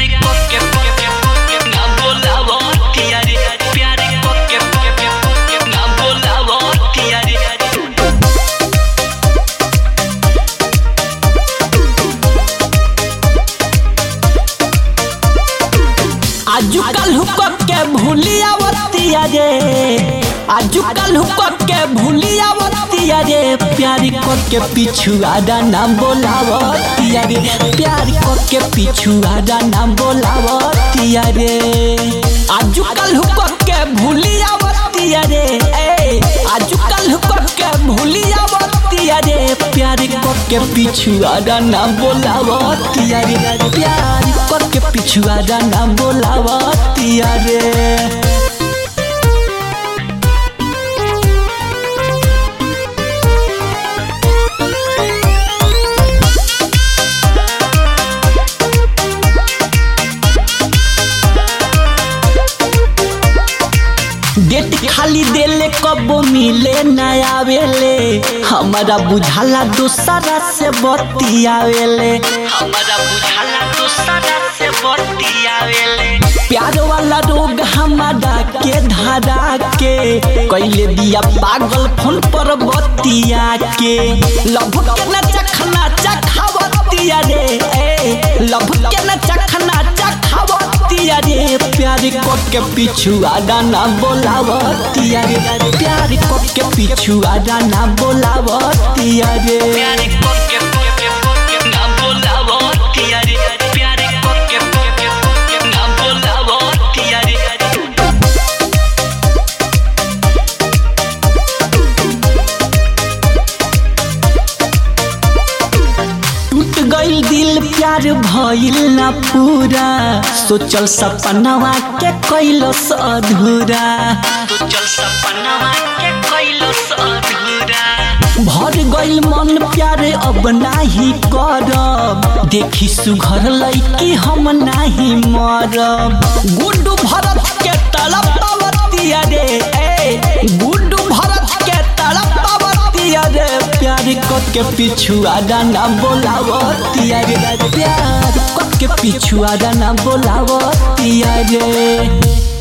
प्यारे कोके कोके कोके ना बोलावो तियारे प्यारे कोके कोके कोके ना बोलावो तियारे आजुकल हुक के भूलियावतिया रे आजुकल हुक के भूलियावतिया रे प्यार को के पिछुआड़ा नाम बोलावतिया रे प्यार को के पिछुआड़ा नाम बोलावतिया रे आजुकल हुक के भूलियावतिया रे ए आजुकल हुक के भूलियावतिया रे प्यार को के पिछुआड़ा नाम बोलावतिया रे प्यार को के पिछुआड़ा नाम बोलावतिया रे डेट खाली देले कब मिले न आवेले हमारा बुझाला दूसरा से बतियावेले हमारा बुझाला दूसरा से बतियावेले प्यार वाला रोग हमारा के धारा के कैले दिया पागल फोन पर बतिया के लभ के न चखना चखावतिया रे ए लभ के न चखना चखावतिया रे प्यार को के पिछुआड़ा ना बोलावतिया रे प्यार को के पिछुआड़ा ना बोलावतिया रे प्यारे कोके कोके कोके ना बोलावो तियारे प्यारे कोके कोके कोके ना बोलावो तियारे टूट गईल दिल प्यार भइल ना पूरा सोचल सपनवा के कैलस अधूरा तू चल सपनवा के कोइलो अधूरा भर गईल मन प्यार अब नाही करब देखी सुघर लैकी हम नाही मरब गुड्डू भरत के तलब पावतिया रे ए गुड्डू भरत के तलब पावतिया रे प्यार को के पिछुआड़ा ना बोलावतिया रे प्यार को के पिछुआड़ा ना बोलावतिया रे